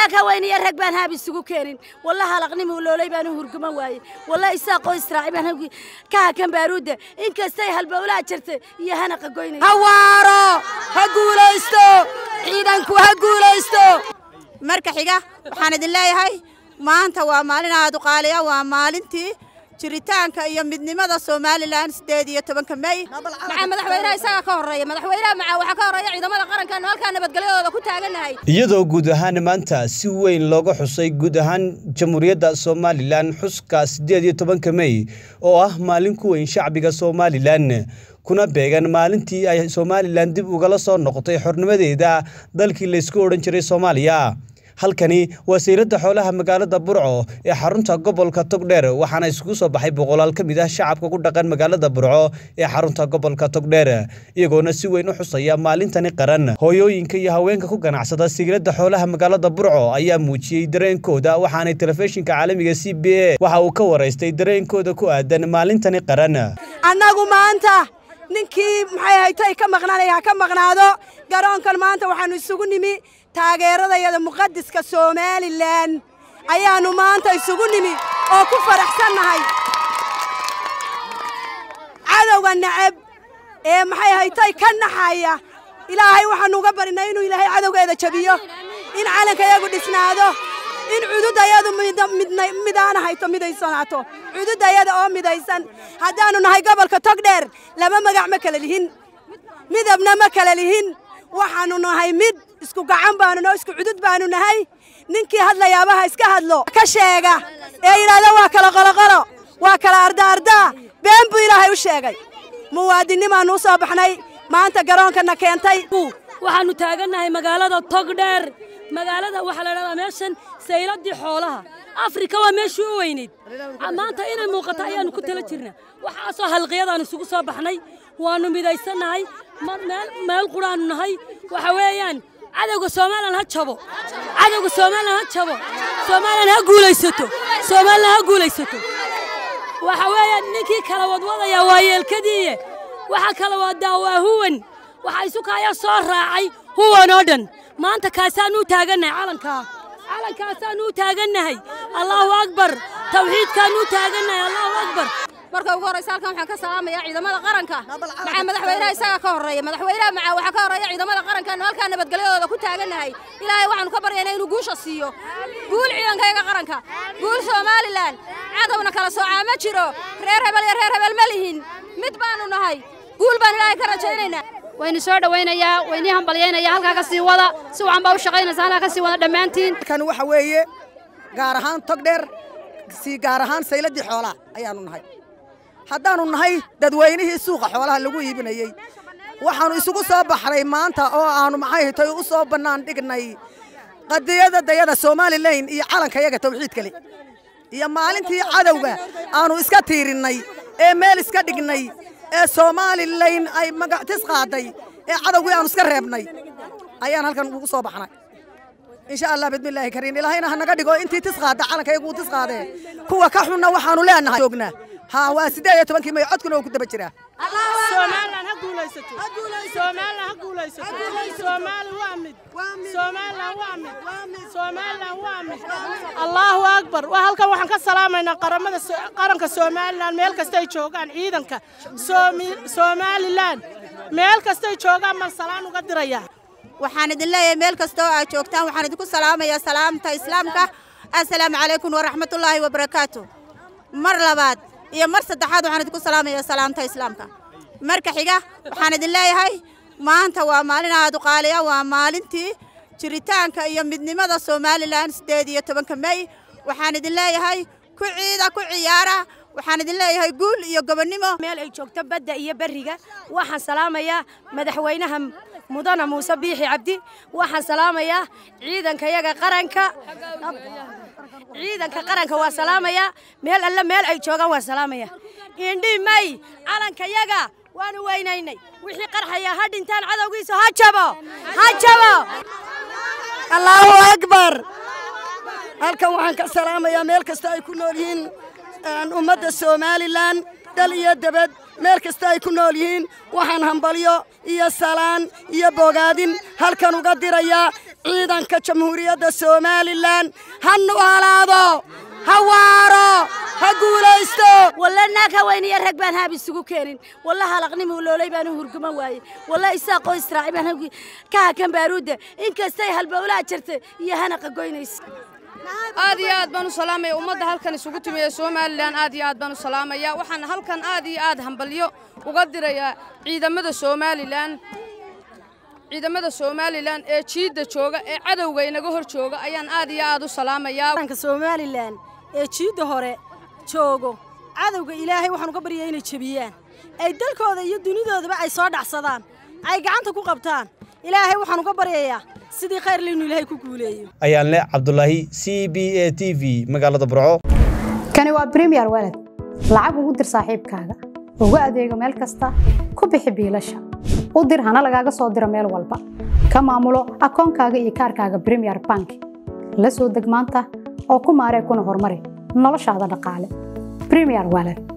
anaa ka weyniya rag baan haab isugu keenin walla halaqnimuu loolay baan u hurguman waayey walla isaaqoo israaci baan halkii ka hakan baaruudda inkastay halbowlaa jirtay iyo hanaqa goynay hawaaro ha guulaysto ciidanku ha guulaysto marka xiga waxaan idin leeyahay maanta waa maalin aad u qaaliya waa maalintii jiritaanka iyo midnimada somalilan sideed iyo tobanka mey maxaa madaxweynaha isaga ka horreeya madaxweynaha maxaa waxaa ka horreeya ciidamada qarankaanu halkaa nabadgelyadooda ku taagannahay iyadoo guud ahaan maanta si weyn looga xusay guud ahaan jamhuuriyadda somalilan xuska siddeed iyo tobanka mey oo ah maalin ku weyn shacbiga somalilan kuna beegan maalintii ay somalilan dib ugala soo noqotay xornimadeeda dalkii laysku odhan jiray soomaaliya halkani waa sayladda xoolaha magaalada burco ee xarunta gobolka togdheer waxaana isugu soo baxay boqolaal ka mid ah shacabka ku dhaqan magaalada burco ee xarunta gobolka togdheer iyagoona si weyn u xusaya maalintani qaran hooyooyinka iyo haweenka ku ganacsada sayladda xoolaha magaalada burco ayaa muujiyey dareenkooda waxaanay telefishinka caalamiga c b a waxa uu ka waraystay dareenkooda ku aadan maalintani qaran annagu maanta ninkii maxay haytay ka maqnaanaya ha ka maqnaado garoonkan maanta waxaannu isugu nimi taageeradayada muqadiska somalilan ayaannu maanta isugu nimi oo ku faraxsannahay cadowga nacab ee maxay haytay ka naxaya ilaahay waxaannu uga barinay inuu ilaahay cadowgeeda jabiyo in calankayagu dhisnaado in cududayadu midaana hayto midaysanaato cududayada oo midaysan haddaannu nahay gobolka togdheer laba magac ma kala lihin midabna ma kala lihin waxaannu nahay mid isku gacan baanu noo isku cudud baanu nahay ninkii hadlayaabaha iska hadlo ka sheega ee yidhaahda waa kala qoloqolo waa kala ardaardaa been buu ilaahay u sheegay muwaadinnimaannu u soo baxnay maanta garoonkana keentay waxaannu taagannahay magaalada togdheer magaalada waxaa la dhahdaa meeshan sayladdii xoolaha afrika waa meeshii u weynayd maanta inay muuqato ayaannu ku tala jirnaa waxaasoo halqiyadaannu isugu soo baxnay waannu midaysannahay meel quraannu nahay waxa weeyaan cadowga somalilan ha jabo cadowga somalilan ha jabo somalilan ha guulaysato somalilan ha guulaysato waxa weeyaan ninkii kala wadwadaya waa yeelkadiiye waxa kala wadaa waa huwan waxa isukaya soo raacay huwan oo dhan maanta kaasaannu u taagannahay calankaa calankaasaannu u taagannahay allaahu akbar tawxiidkaannu u taagannahay allaahu akbar marka ugu horraysa halkan waxaan ka salaamayaa ciidamada qaranka maxaa madaxweynaha isaga ka horreeya madaxweynaha maxaa waxaa ka horreeya ciidamada qarankaanu halkaa nabadgelyadooda ku taagannahay ilaahay waxaanu ka baryaynaa inuu guusha siiyo guul ciidankayaga qaranka guul somalilan cadowna kala soocaa ma jiro reer hebel iyo reer hebel ma lihin mid baanu nahay guul baan ilaahay ka rajaynaynaa waynu soo dhawaynayaa waynii hambalyaynaya halkaa ka sii wada si wacan baa u shaqaynaysa halkaa ka sii wada dhammaantiin kan waxa weeye gaar ahaan togdheer sii gaar ahaan sayladdii xoolaha ayaannu nahay haddaannu nahay dadweynihii suuqa xoolaha lagu iibinayey waxaannu isugu soo baxnay maanta oo aannu maxay hitay u soo bannaan dhignay qadiyada dayada somalilan iyo calankayaga tawxiid kale iyo maalintii cadowga aannu iska tiirinnay ee meel iska dhignay ee somalilan ay magactis qaaday ee cadowgii aannu iska reebnay ayaan halkan ugu soo baxnay insha allah bidmillaahi kariin ilaahayna ha naga dhigo intii tis qaada calankayagu uu tis qaadee kuwa ka xunna waxaannu leenahay joognaa ها واسدة يتبنك ما يعدكنا وكده بجرا سومالنا هقوليستو سومالنا هقوليستو سومال وامد سومالنا وامد سومالنا وامد الله أكبر وهلكا waxaan ka salaamaynaa qaramada qaranka Soomaaliland meel kasta ay joogaan ciidanka Soomaaliland meel kasta ay joogaan man salaan uga diraya waxaan idin leeyahay meel kasta oo aad joogtaan waxaan idinku salaamayaa salaamta islaamka assalaamu calaykum waraxmatullaahi wabarakaatu mar labaad iyo mar saddexaad waxaan idinku salaamayaa salaamta islaamka marka xiga waxaan idin leeyahay maanta waa maalin aad u qaaliya waa maalintii jiritaanka iyo midnimada somalilan sideed iyo tobanka mey waxaan idin leeyahay ku ciida ku ciyaara waxaan idin leeyahay guul iyo gobonnimo meel ay joogto badda iyo berriga waxaan salaamayaa madaxweynaha mudana muuse biixi cabdi waxaan salaamayaa ciidankayaga qaranka ciidanka qaranka waa salaamayaa meel alle meel ay joogaan waa salaamaya indhi may calankayaga waanu weynaynay wixii qarxaya ha dhintaan cadowgiisa ha jabo ha jabo allaahu akbar halkan waxaan ka salaamayaa meel kasta ay ku nool yihiin ummadda somalilan dal iyo debed meel kasta ay ku nool yihiin waxaan hambalyo iyo salaan iyo bogaadin halkan uga dirayaa ciidanka jamhuuriyadda somalilan ha noolaado ha waaro ha guulaysto walla naag haweeniya rag baan haab isugu keenin walla halaqnimuu loolay baan u hurguma waayey walla isaaqoo israaci baan hawgi ka hakan baaruudda inkastay halbowlaa jirta iyo hanaqa goynaysa aad iyo aad baan u salaamaya ummadda halkan isugu timi ee somalilan aad iyo aad baan u salaamaya waxaan halkan aad iyo aad hambalyo uga dirayaa ciidamada somalilan ciidamada somalilan ee jiidda jooga ee cadowga inaga hor jooga ayaan aad iyo aad u salaamayaa qaranka somalilan ee jiidda hore joogo cadowga ilaahay waxaan uga baryaa inay jebiyaan ay dalkooda iyo dunidoodaba ay soo dhacsadaan ay gacanta ku qabtaan ilaahay waxaan uga baryayaa sidii khayr inuu ilaahay ku guuleeyo ayaan leh cabdulaahi c b a t v magaalada burco kani waa bremiyer walad lacag ugu dir saaxiibkaaga ugu adeego meel kasta ku bixi biilasha u dir hana lagaaga soo diro meel walba ka maamulo akoonkaaga iyo kaarkaaga bremiyer bank la soo deg maanta oo ku maaree kuna horumari noloshaada dhaqaale bremiyer walad